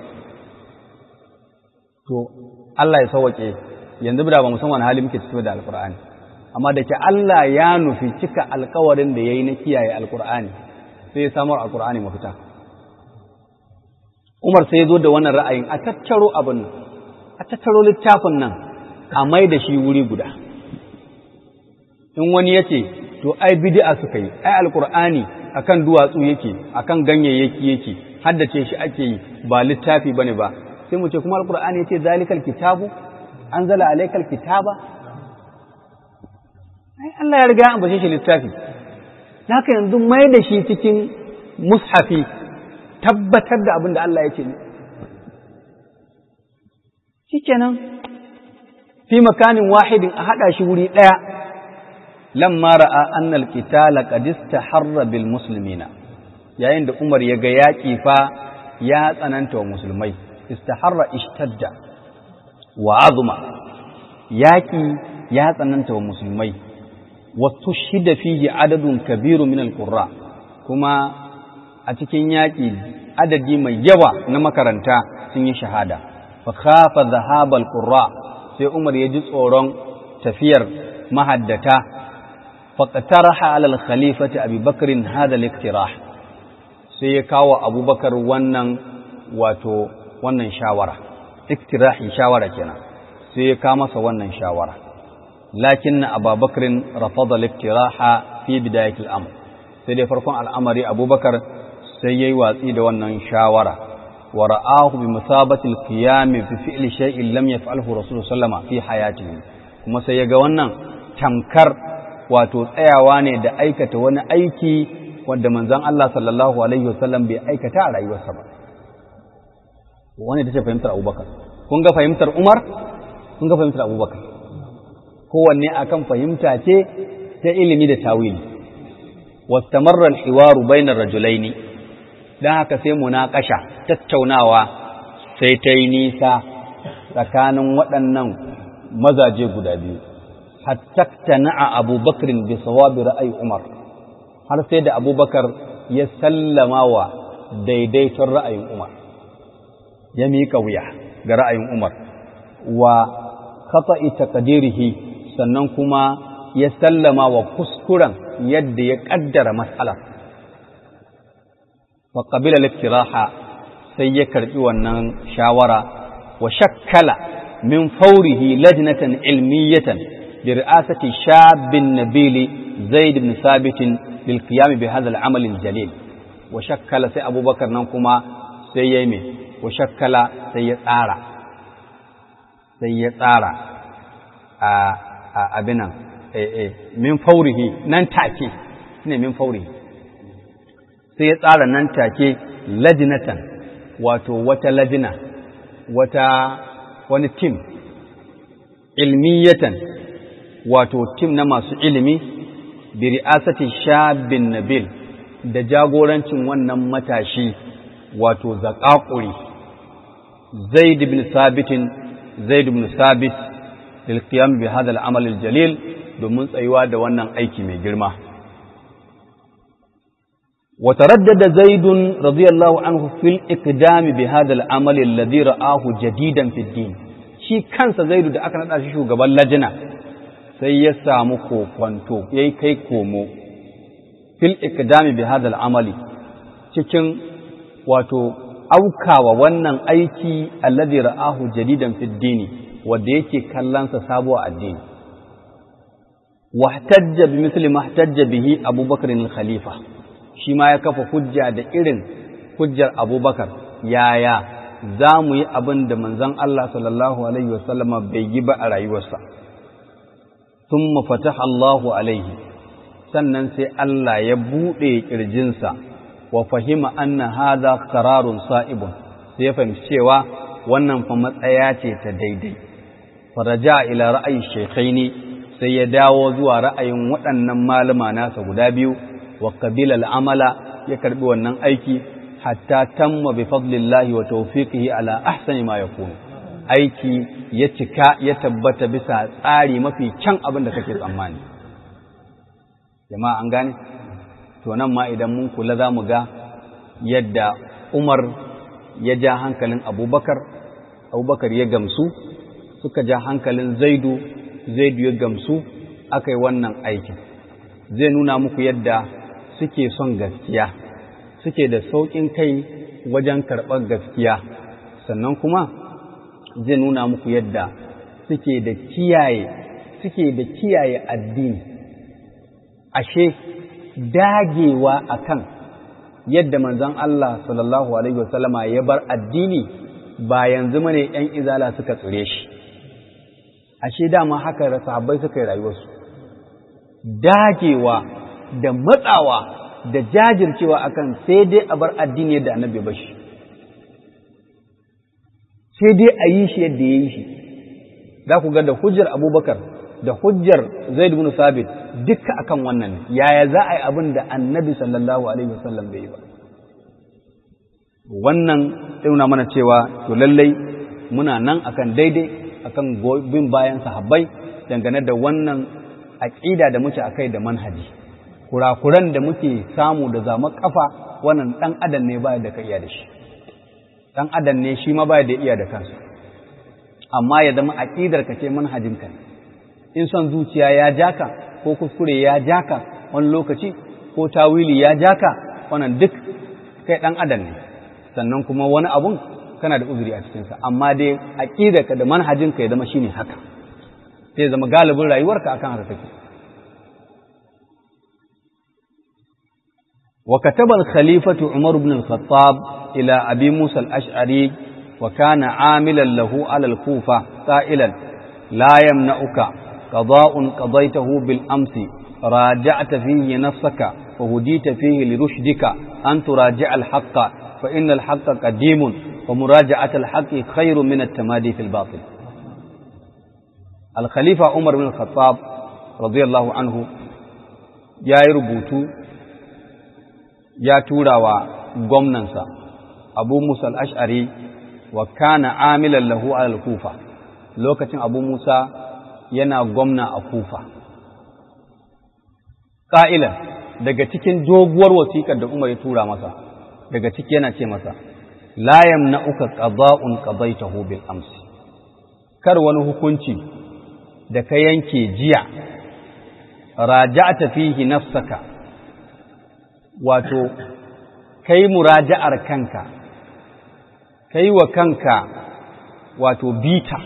Speaker 1: to Allah ya sauke yanzu da ba musamman hali muke ciki da alkur'ani amma da ke Allah ya nufi cika alkawarin da yayi na kiyaye alkur'ani sai ya samar alkur'ani mafita Umar sai ya zo da wannan ra'ayin a tattaro abin nan a tattaro littafin nan a mai da shi wuri guda in wani ya ce to ai bid'a suka yi ai alqur'ani akan duwatsu yake akan ganyayyaki yake haddace shi ake yi ba littafi bane ba sai mu ce kuma alqur'ani yace zalikal kitabu anzala alaykal kitaba ai Allah ya riga an bace shi littafi haka yanzu mai da shi cikin mushafi tabbatar da abin da Allah ya ce ne shikenan fi makanin wahidin a hada shi wuri daya lamma ra'a annal qitala qad istaharra bil muslimina yayin da Umar ya ga yaki fa ya tsananta wa musulmai istaharra ishtadda wa azuma yaki ya tsananta wa musulmai wa tushhida fihi adadun kabiru min al qurra kuma a cikin yaki adadi mai yawa na makaranta sun yi shahada fa khafa dhahabal qurra sai Umar ya ji tsoron tafiyar mahaddata فاقترح على الخليفة أبي بكر هذا الاقتراح سيكاو أبو بكر ونن واتو ونن شاورة اقتراح شاورة كنا سيكامس ونن شاورة لكن أبا بكر رفض الاقتراح في بداية الأمر سيدي فرقون الأمر أبو بكر سيي واتيد ونن شاورة ورآه بمثابة القيام بفعل شيء لم يفعله رسول الله صلى الله عليه وسلم في حياته كما سيجا ونن تمكر wato tsayawa ne da aikata wani aiki wanda manzon Allah sallallahu alaihi wasallam bai aikata a rayuwarsa ba wani ta ce fahimtar Abubakar kun ga fahimtar Umar kun ga fahimtar Abubakar kowanne akan fahimta ce ta ilimi da tawili wastamarra al-hiwaru bainar rajulaini dan haka sai munaqasha tattaunawa sai ta yi nisa tsakanin waɗannan mazaje guda biyu hatta na'a abubakar bi sawabi ra'ayi umar har sai da abubakar ya sallama wa daidaiton ra'ayin umar ya miƙa wuya ga ra'ayin umar wa khata'i taqdirihi sannan kuma ya sallama wa kuskuren yadda ya kaddara mas'alar wa qabila al-iktiraha sai ya karbi wannan shawara wa shakkala min fawrihi lajnatan ilmiyatan bi ri'asati shabin nabili zaid ibn sabit lil qiyam bi hadha al-amal al-jalil wa shakkala sai abubakar nan kuma sai yayi me wa shakkala sai ya tsara sai ya tsara a abinan min faurihi nan take ne min faurihi sai ya tsara nan take lajinatan wato wata lajina wata wani tim ilmiyatan wato tim na masu ilimi bi ri'asati shabin nabil da jagorancin wannan matashi wato zaƙaƙuri zaid ibn sabitin zaid ibn sabit lil qiyam bi hadha al amal al jalil domin tsayuwa da wannan aiki mai girma wa taraddada zaid radiyallahu anhu fil iqdam bi hadha al amal alladhi ra'ahu jadidan fi din shi kansa zaidu da aka nada shi shugaban lajina sai ya samu kokwanto yayi kai komo fil iqdam bi hadha al amali cikin wato aukawa wannan aiki alladhi ra'ahu jadidan fi dini wanda yake kallansa sabo a addini wahtajja bi misli ma ihtajja bihi Abubakar al-Khalifa shi ma ya kafa hujja da irin hujjar Abubakar yaya za mu yi abin da manzon Allah sallallahu alaihi wasallama bai yi ba a rayuwarsa thumma fataha Allahu alaihi sannan sai Allah ya buɗe ƙirjinsa wa fahima anna hadha qararun sa'ibun sai ya fahimci cewa wannan fa matsaya ce ta daidai faraja ila ra'ayi shaykhaini sai ya dawo zuwa ra'ayin waɗannan malama nasa guda biyu wa qabila al'amala ya karbi wannan aiki hatta tamma bi fadlillahi wa tawfiqihi ala ahsani ma yakunu aiki ya cika ya tabbata bisa tsari mafi kyan abin da kake tsammani jama'a an gane to nan ma idan mun kula za mu ga yadda Umar ya ja hankalin Abubakar Abubakar ya gamsu suka ja hankalin Zaidu Zaidu ya gamsu aka yi wannan aikin zai nuna muku yadda suke son gaskiya suke da sauƙin kai wajen karɓar gaskiya sannan kuma zai nuna muku yadda suke da kiyaye suke da kiyaye addini ashe dagewa akan yadda manzon Allah sallallahu alaihi wasallama ya bar addini ba yanzu mane ‘yan izala suka tsire shi, ashe dama haka sahabbai suka yi rayuwarsu, dagewa da matsawa da jajircewa akan sai dai a bar addini yadda annabi ba shi, sai dai a yi shi yadda ya yi shi, za ku ga da hujjar abubakar da hujjar zaid bin sabit duka akan wannan yaya za a yi abin da annabi sallallahu alaihi wasallam bai yi ba. wannan nuna mana cewa to lallai muna nan akan daidai akan bin bayan sahabbai dangane da wannan aƙida da muke akai da manhaji kurakuran da muke samu da zama kafa wannan dan adam ne baya da ka iya da shi dan adam ne shi ma baya da iya da kansa amma ya zama aƙidar ka ce manhajin ka in son zuciya ya jaka ko kuskure ya jaka wani lokaci ko tawili ya jaka wannan duk kai dan adam ne sannan kuma wani abun kana da uzuri a cikinsa amma dai aƙidarka da manhajinka ya zama shine haka sai zama galibin rayuwarka akan haka take wa kataba al-khalifatu Umar ibn al-Khattab ila Abi Musa al-Ash'ari wa kana amilan lahu ala al-Kufa qailan la yamna'uka qada'un qadaytahu bil amsi raja'ta fihi nafsaka wa hudita fihi li rushdika an turaji'a al-haqqa فإن الحق قديم ومراجعة الحق خير من التمادي في الباطل الخليفة عمر بن الخطاب رضي الله عنه يا ربوتو يا تورا وغمننسا أبو موسى الأشعري وكان عاملا له على الكوفة لوكة أبو موسى yana gwamna a kufa ƙa'ilan daga cikin doguwar wasiƙar da umar ya tura masa daga ciki yana ce masa layam na uka ƙaza'un ƙazaitahu bil amsi kar wani hukunci da ka yanke jiya raja'ata fihi nafsaka wato kai muraja'ar kanka kai wa kanka wato bita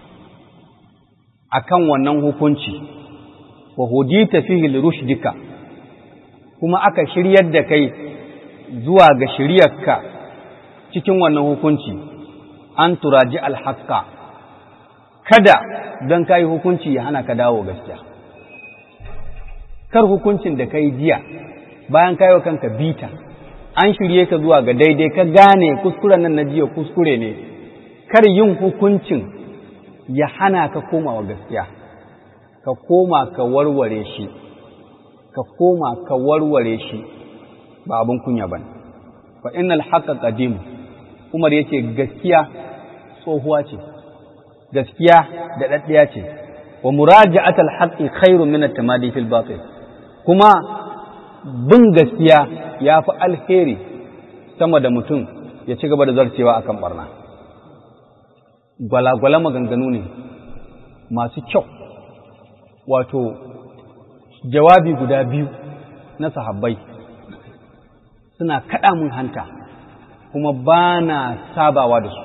Speaker 1: akan wannan hukunci wa hudita fihi lirushdika kuma aka shiryar da kai zuwa ga shiryarka cikin wannan hukunci an turaji alhaqqa kada don kai hukunci ya hana ka dawo gaskiya kar hukuncin da kai jiya bayan kai wa kanka bita an shirye ka zuwa ga daidai ka gane kuskuren nan na jiya kuskure ne kar yin hukuncin ya hana ka komawa gaskiya ka koma ka warware shi ka koma ka warware shi ba abin kunya bane fa innal haqqa qadim Umar yace gaskiya tsohuwa ce gaskiya da daddiya ce wa muraja'atul haqqi khairun min at-tamadi fil batil kuma bin gaskiya yafi alheri sama da mutum ya ci gaba da zarcewa akan barna gwalagwala maganganu ne masu kyau wato jawabi guda biyu na sahabbai suna kaɗa mun hanta kuma ba na sabawa da su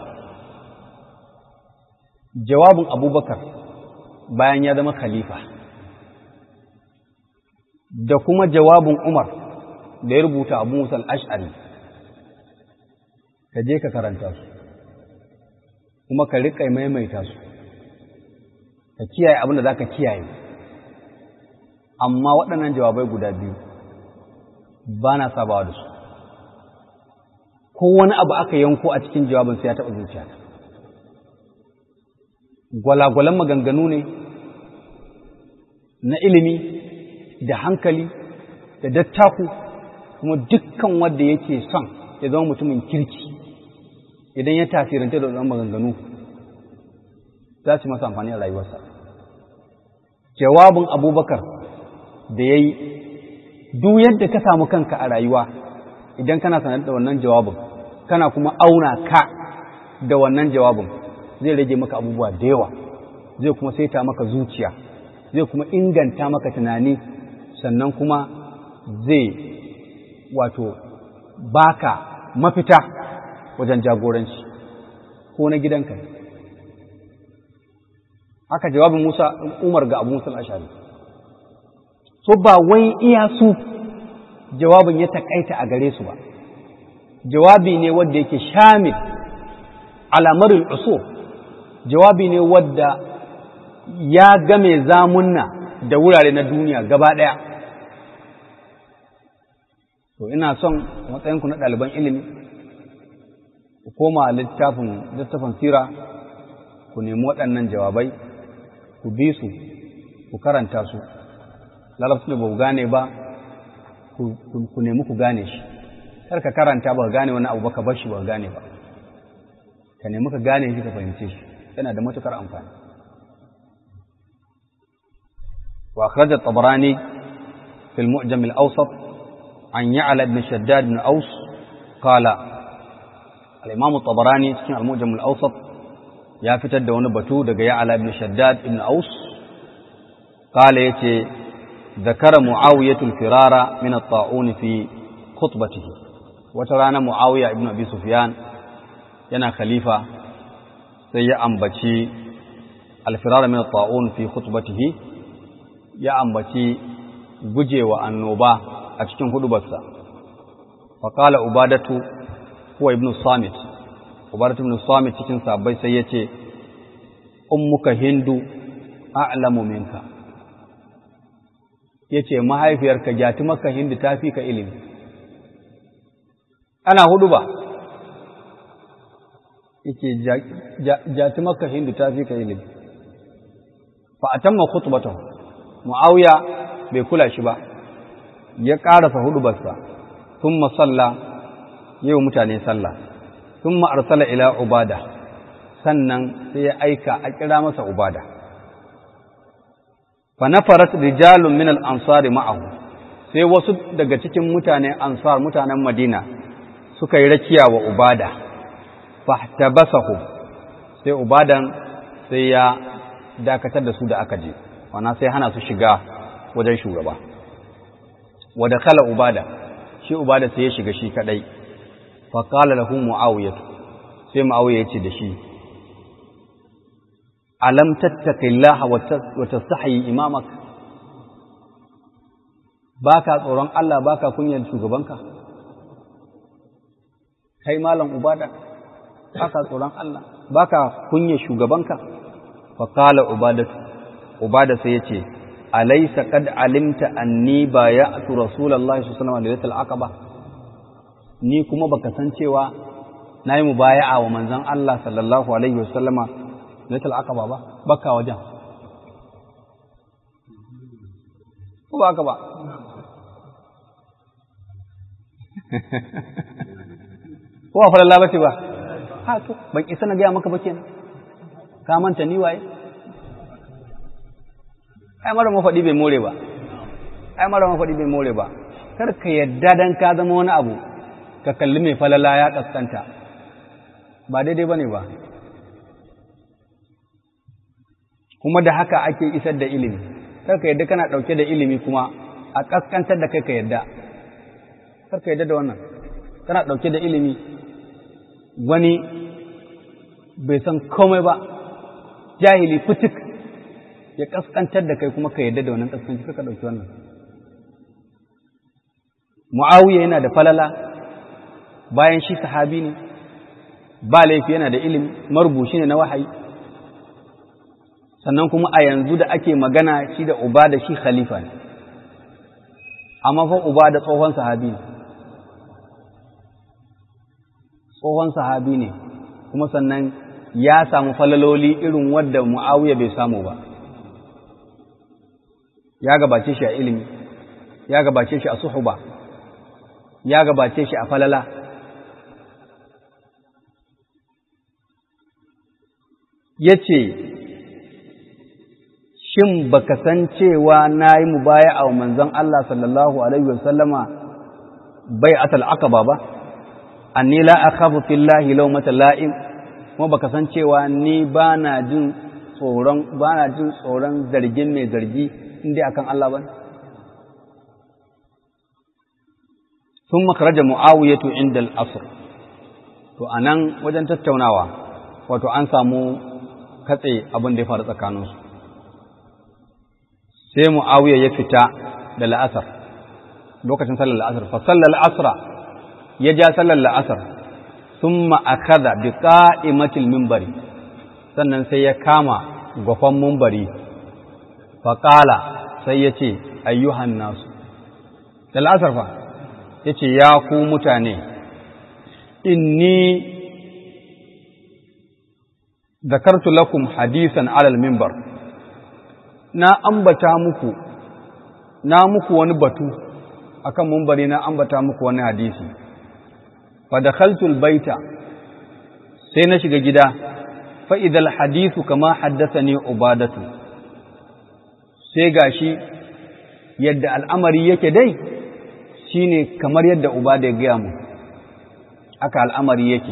Speaker 1: jawabin abubakar bayan ya zama khalifa da kuma jawabin umar da ya rubuta abu musal ash'ari ka je ka karanta su kuma ka riƙa maimaita su ka kiyaye abin da za ka kiyaye amma waɗannan jawabai guda biyu ba na sabawa da su ko wani abu aka yanko a cikin jawabin sai ya taɓa zuciya gwalagwalan maganganu ne na ilimi da hankali da dattaku kuma dukkan wanda yake son ya zama mutumin kirki idan ya tasiranta da waɗannan maganganu za su masa amfani a rayuwarsa jawabin abubakar da ya yi duk yadda ka samu kanka a rayuwa idan kana sanar da wannan jawabin kana kuma auna ka da wannan jawabin zai rage maka abubuwa da yawa zai kuma saita maka zuciya zai kuma inganta maka tunani sannan kuma zai wato baka mafita wajen jagoranci ko na gidanka haka jawabin Musa Umar ga Abu Musa al-Ashari so ba wai iya su jawabin ya takaita a gare su ba jawabi ne wanda yake shamil alamarin uso jawabi ne wadda ya game zamunna da wurare na duniya gaba ɗaya to ina son matsayinku na ɗaliban ilimi ku koma littafin littafin sira ku nemi waɗannan jawabai ku bi su ku karanta su larabci da ba ku gane ba ku nemi ku gane shi kar ka karanta ba ka gane wani abu ba ka bar shi ba ka gane ba ka nemi ka gane shi ka fahimce shi yana da matukar amfani wa akhraj at-tabarani fi al-mu'jam al-awsat an ya'la ibn shaddad ibn aus qala al-imam at-tabarani cikin al-mu'jam al-awsat ya fitar da wani batu daga ya'la ibn shaddad ibn aus qala yace ذكر معاوية الفرار من الطاعون في خطبته وترانا معاوية ابن أبي سفيان yana khalifa sai ya ambaci alfirar min ta'un fi khutbatihi ya ambaci gujewa annoba a cikin hudubarsa fa qala ubadatu huwa ibnu samit ubadatu ibn samit cikin sahabbai sai yace ummuka hindu a'lamu minka yace mahaifiyarka jati maka hindu tafi ka ilimi ana huduba yake jati maka hindu ta fi ka ilimi fa a tamma khutbatahu muawiya bai kula shi ba ya karasa hudubarsa thumma salla yau mutane sallah thumma arsala ila ubada sannan sai ya aika a kira masa ubada fa nafarat rijalun min al-ansari ma'ahu sai wasu daga cikin mutane ansar mutanen madina suka yi rakiya wa ubada fahtabasahu sai ubadan sai ya dakatar da su da aka je wana sai hana su shiga wajen shugaba wa dakhala ubada shi ubada sai ya shiga shi kadai fa qala lahu muawiyah sai muawiya ya ce da shi alam tattaqillaha wa tastahi imamak baka tsoron Allah baka kunyar shugabanka kai malam ubada baka tsoron Allah baka kunyar shugabanka fa qala ubadatu ubada sai yace alaysa qad alimta anni bay'atu rasulullahi sallallahu alaihi wasallam aqaba ni kuma baka san cewa nayi mubaya'a wa manzon Allah sallallahu alaihi wasallama laitul aqaba ba baka wajen ko ba ka ba ko ba falalla bace ba ha to ban isa na gaya maka ba kenan ka manta ni waye ai mara mafaɗi bai more ba ai mara mafaɗi bai more ba kar ka yadda dan ka zama wani abu ka kalli mai falala ya kaskanta ba daidai bane ba kuma da haka ake isar da ilimi kar ka yadda kana ɗauke da ilimi kuma a kaskantar da kai ka yadda kar ka yadda da wannan kana ɗauke da ilimi wani bai san komai ba jahili fitik ya kaskantar da kai kuma ka yadda da wannan kaskanci ka ɗauki wannan mu'awiya yana da falala bayan shi sahabi ne ba laifi yana da ilimi marubuci ne na wahayi sannan kuma a yanzu da ake magana shi da uba da shi khalifa ne amma fa uba da tsohon sahabi ne tsohon sahabi ne kuma sannan ya samu falaloli irin wadda mu'awiya bai samu ba ya gabace shi a ilimi ya gabace shi a suhuba ya gabace shi a falala ya ce shin baka san cewa na yi mubaya a manzon Allah sallallahu Alaihi wasallama bai atal aqaba ba anni la akhafu fillahi lawmata la'im kuma baka san cewa ni bana jin tsoron bana jin tsoron zargin mai zargi indai akan Allah ba ثم خرج معاوية عند الأصر to anan wajen tattaunawa wato an samu katse abin da ya faru tsakaninsu sai mu'awiya ya fita da la'asar lokacin sallar la'asar fa sallar asra ya ja sallar la'asar thumma akhadha bi qa'imatil minbari sannan sai ya kama gwafan minbari fa qala sai ya ce ayyuhan nasu da la'asar fa yace ya ku mutane inni zakartu lakum hadisan alal minbar na ambata muku na muku wani batu akan mumbari na ambata muku wani hadisi fa dakhaltul baita sai na shiga gida fa idal hadisu kama haddathani ubadatu sai gashi yadda al'amari yake dai shine kamar yadda ubada ya gaya mu aka al'amari yake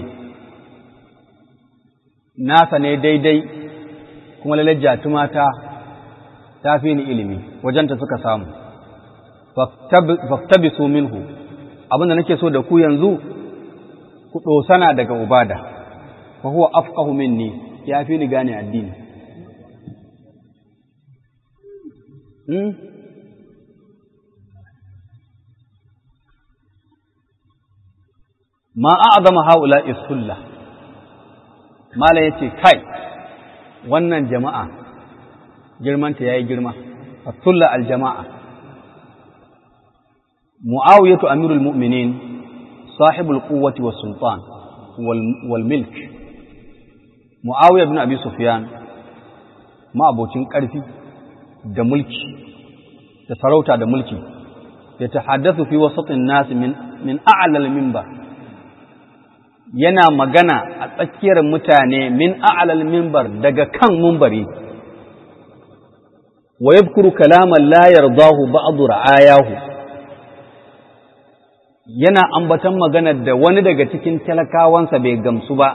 Speaker 1: nasa ne daidai kuma lalar jatumata ta fi ni ilimi wajenta suka samu faktabisu minhu abinda nake so da ku yanzu ku ɗosana daga ubada fa huwa afqahu minni ya fi ni gane addini ma a'zama haula isulla mala yace kai wannan jama'a girmanta yayi girma asulla aljama'a muawiyatu amirul mu'minin sahibul quwwati was sultan wal milk muawiya ibn abi sufyan ma abocin karfi da mulki da sarauta da mulki ya tahaddathu fi wasatin nas min min a'la al-minbar yana magana a tsakiyar mutane min a'lal minbar daga kan mumbari wa yadhkuru kalaman la yardahu ba'd ra'ayahu yana ambatan maganar da wani daga cikin talakawansa bai gamsu ba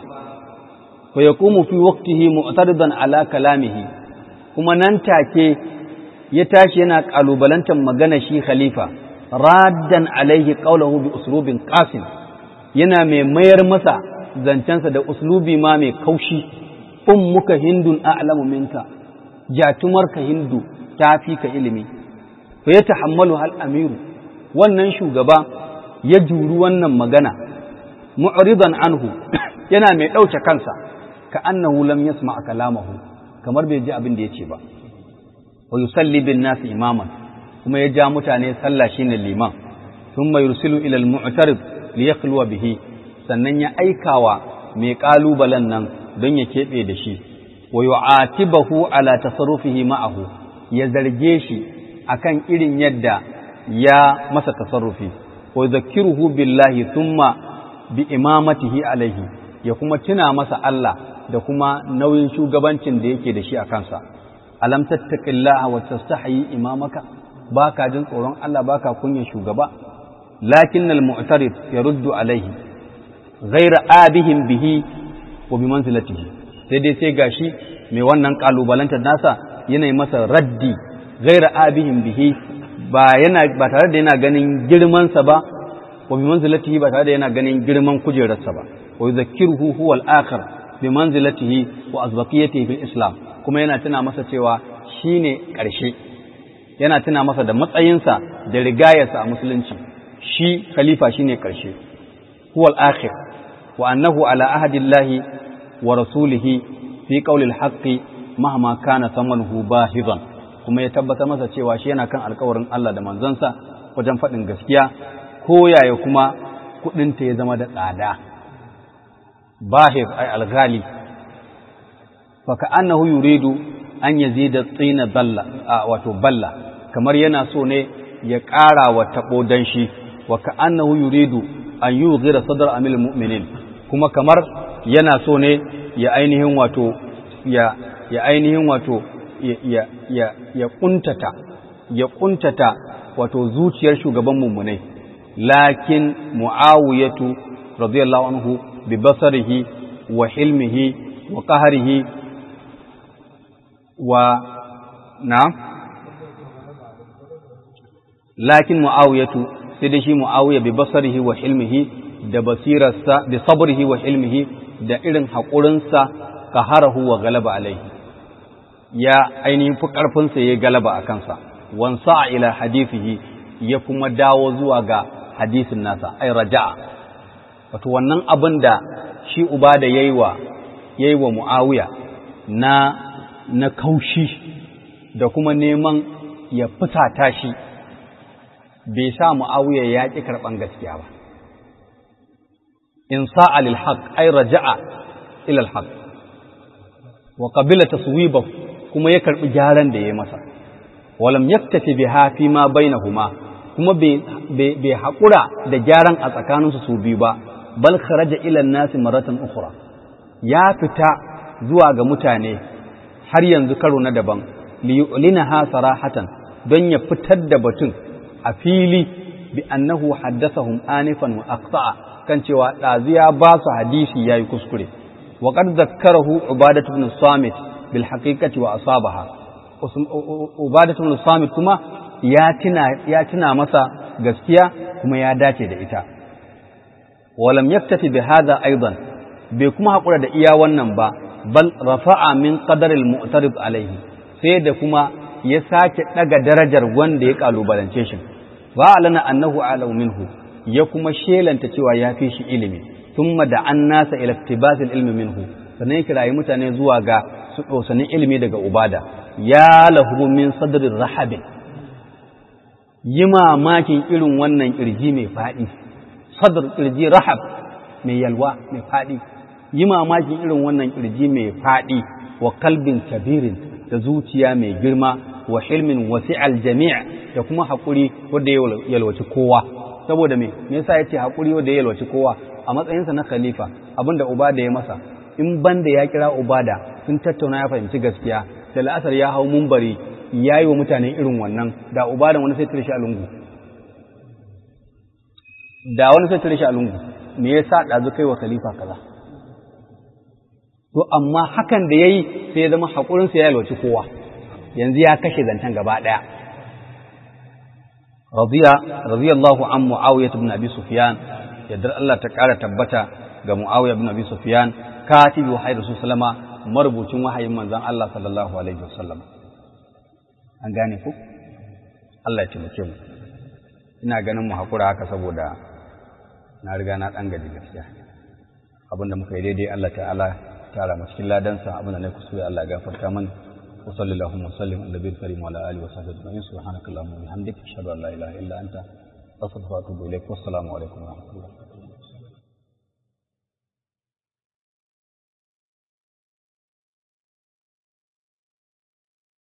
Speaker 1: fa yaqumu fi waqtihi mu'taridan ala kalamihi kuma nan take ya tashi yana kalubalantar magana shi khalifa raddan alaihi qawluhu bi uslubin qasim yana mai mayar masa zancensa da uslubi ma mai kaushi ummuka hindun a'lamu minka jatumarka hindu ta fi ka ilimi fa ya tahammalu hal amiru wannan shugaba ya juri wannan magana mu'ridan anhu yana mai ɗauke kansa ka annahu lam yasma kalamahu kamar bai ji abin da yace ba wa yusalli bin nasi imaman kuma ya ja mutane sallah shine liman thumma yursilu ila al-mu'tarid li yakhluwa bihi sannan ya aikawa mai kalubalen nan don ya keɓe da shi wa yu'atibahu ala tasarrufihi ma'ahu ya zarge shi akan irin yadda ya masa tasarrufi wa zakkiruhu billahi thumma bi imamatihi alaihi ya kuma tuna masa Allah da kuma nauyin shugabancin da yake da shi a kansa alam tattaqillaha wa tastahi imamaka baka jin tsoron Allah baka kunya shugaba lakinnal mu'tarid yaruddu alaihi ghayra abihim bihi wa bi manzilatihi sai dai sai gashi mai wannan kalubalantar nasa yana masa raddi ghayra abihim bihi ba yana ba tare da yana ganin girman sa ba wa bi manzilatihi ba tare da yana ganin girman kujerarsa ba wa yuzakkiruhu huwa al-akhir bi manzilatihi wa azbaqiyatihi fil islam kuma yana tuna masa cewa shine karshe yana tuna masa da matsayinsa da rigayarsa a musulunci shi khalifa shine karshe huwa al-akhir wa annahu ala ahadillahi wa rasulihi fi qawli al-haqqi mahma kana thamanuhu bahidan kuma ya tabbata masa cewa shi yana kan alkawarin Allah da manzansa wajen faɗin gaskiya ko yaya kuma kuɗinta ya zama da tsada bahir ay alghali fa ka'annahu yuridu an yazida tsina balla wato balla kamar yana so ne ya ƙara wa tabo danshi wa ka'annahu yuridu an yughira sadr amil mu'minin kuma kamar yana so ne ya ainihin wato ya ya ainihin wato ya ya ya kuntata ya kuntata wato zuciyar shugaban mummunai lakin muawiyatu radiyallahu anhu bi basarihi wa hilmihi wa qahrihi wa na lakin muawiyatu sai da shi muawiya bi basarihi wa hilmihi da basirarsa bi sabrihi wa hilmihi da irin haƙurinsa qaharahu wa galaba alaihi ya ainihin fi ƙarfinsa ya galaba a kansa wansa ila hadithihi ya kuma dawo zuwa ga hadisin nasa ai raja'a wato wannan abin da shi uba da yayi wa yayi wa muawiya na na kaushi da kuma neman ya fusata shi bai sa muawiya ya ƙi karɓan gaskiya ba in sa'a lil haqq ai raja'a ila al haqq wa qabila taswibahu kuma ya karɓi gyaran da ya masa walam yaktafi biha fi ma bainahuma kuma bai haƙura da gyaran a tsakaninsu su biyu ba bal kharaja ila nasi maratan ukhra ya fita zuwa ga mutane har yanzu karo na daban li yu'linaha sarahatan don ya fitar da batun a fili bi annahu haddathahum anifan wa aqta'a kan cewa ɗaziya ba su hadisi yayi kuskure wa qad zakkarahu ubadatu ibn samit bil haqiqati wa asabaha ubadatu ibn samit kuma ya tuna ya tuna masa gaskiya kuma ya dace da ita walam yaktafi bi hadha aidan bai kuma hakura da iya wannan ba bal rafa'a min qadar al mu'tarid alaihi sai da kuma ya sake daga darajar wanda ya kalubalance shi ba alana annahu alau minhu ya kuma shelanta cewa ya fi shi ilimi thumma da an nasa ila iktibasil ilmi minhu sannan ya kirayi mutane zuwa ga su dosanin ilimi daga ubada ya lahu min sadrin rahabin yi mamakin irin wannan kirji mai faɗi sadr kirji rahab mai yalwa mai faɗi yi mamakin irin wannan kirji mai faɗi wa kalbin kabirin da zuciya mai girma wa hilmin wasi'al jami' da kuma haƙuri wanda ya yalwaci kowa saboda me me yasa yace haƙuri wanda ya yalwaci kowa a matsayinsa na khalifa abinda ubada ya masa in banda ya kira ubada sun tattauna ya fahimci gaskiya da la'asar ya hau mumbari ya yi wa mutane irin wannan da uba da wani sai tare shi a lungu da wani sai tare shi a lungu me yasa ɗazu kai wa khalifa kaza to amma hakan da ya yi sai ya zama haƙurinsa ya yalwaci kowa yanzu ya kashe zancen gaba ɗaya radiyallahu an mu'awiyah ibn abi sufyan yadda Allah ta ƙara tabbata ga mu'awiyah ibn abi sufyan katibi wahayi rasul sallama marubucin wahayin manzon Allah sallallahu alaihi wasallam an gane ku Allah ya taimake mu ina ganin mu hakura haka saboda na riga na dan gaji gaskiya abinda muka yi daidai Allah ta'ala tara mu cikin ladansa abinda ne kusuri Allah ya gafarta mana وصلى اللهم وسلم على النبي الكريم وعلى اله وصحبه اجمعين سبحانك اللهم وبحمدك اشهد ان لا اله الا انت استغفرك واتوب اليك والسلام عليكم ورحمه الله